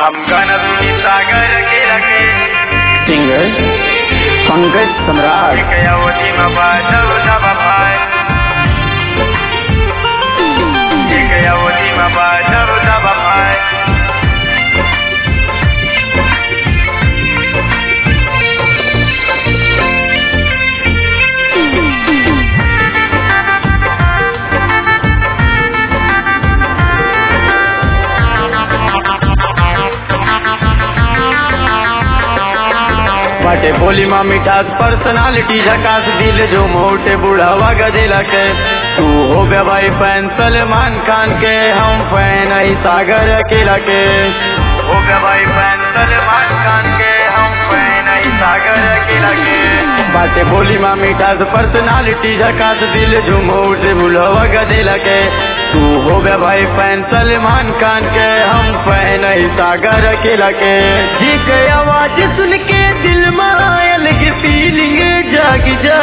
हम गणपति सागर के रखे सिंगर पंकज सम्राट एक अवधि में बादल दबा पाए एक अवधि में बादल दबा पाए बाटे बोली माँ मिठास पर्सनालिटी झकास दिल जो मोटे बुढ़ावा गदेला के तू हो गया भाई फैन सलमान खान के हम फैन ही सागर अकेला के हो गया भाई फैन सलमान खान के हम फैन ही सागर अकेला के बाटे बोली माँ मिठास पर्सनालिटी झकास दिल जो मोटे बुढ़ावा गदेला के तू हो गया भाई फैन सलमान खान के हम फैन ही सागर अकेला के जी के आवाज सुन के दिल में आयल की फीलिंग जाग जा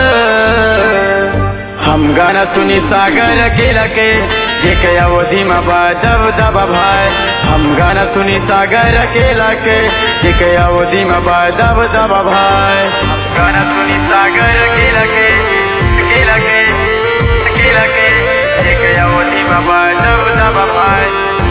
हम गाना सुनी सागर अकेला के जे के अवधि में दब दब भाई हम गाना सुनी सागर अकेला के जे के अवधि में दब दब भाई गाना सुनी सागर अकेला के अकेला के अकेला के एक अवधि में बादल दबा पाए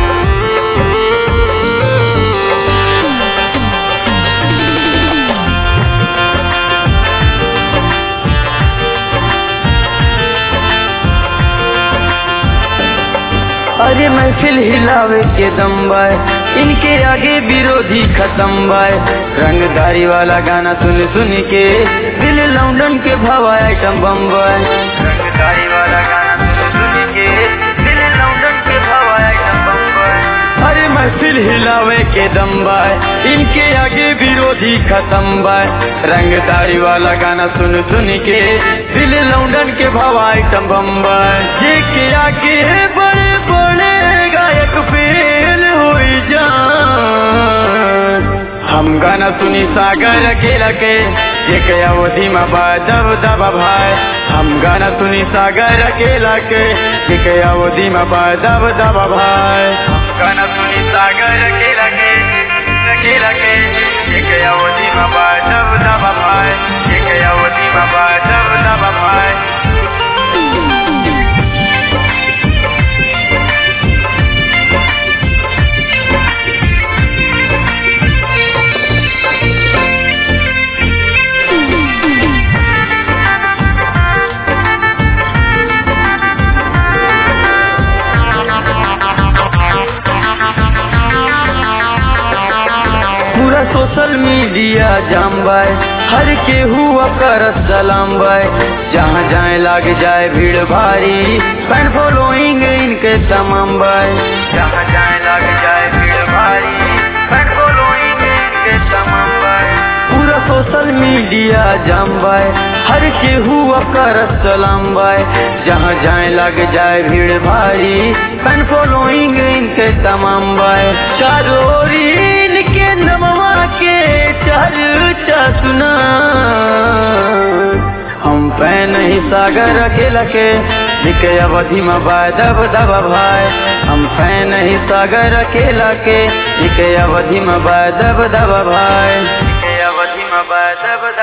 अरे महफिल हिलावे के दम बाय इनके आगे विरोधी खत्म बाय रंगदारी वाला गाना सुन सुन के दिल लौंडन के भवा आइटम बम बाय रंगदारी वाला गाना सुन सुन के दिल लौंडन के भवा एकदम बम्बई अरे महफिल हिलावे के दम बाय इनके आगे विरोधी खत्म बाय रंगदारी वाला गाना सुन सुन के दिल लौंडन के भवा आइटम बम बाय जे के आगे बड़े बड़े गायक फेल हो जान हम गाना सुनी सागर अकेला के जे के अवधि में दब दब भाई हम गाना सुनी सागर अकेला के जे के अवधि में दब दब भाई गाना सुनी सागर अकेला के अकेला के एक अवधि में बादल दबा पाए एक अवधि में बादल दबा पाए पूरा सोशल मीडिया जाम बाय हर के हुआ कर सलाम बाय जहाँ जाए लाग जाए भीड़ भारी फैन फॉलोइंग इनके तमाम बाय जहाँ जाए लग जाए भीड़ भारी फैन फॉलोइंग इनके तमाम बाय पूरा सोशल मीडिया जाम बाय हर के हुआ कर सलाम बाय जहाँ जाए लग जाए भीड़ भारी फैन फॉलोइंग इनके तमाम बाय चारों ओर इनके नमवा के चर्चा सुना हम फैन ही सागर अकेला के लिखे अवधि में दब दब भाई हम फैन ही सागर अकेला के लिखे अवधि में दब दब भाई एक अवधि में बादल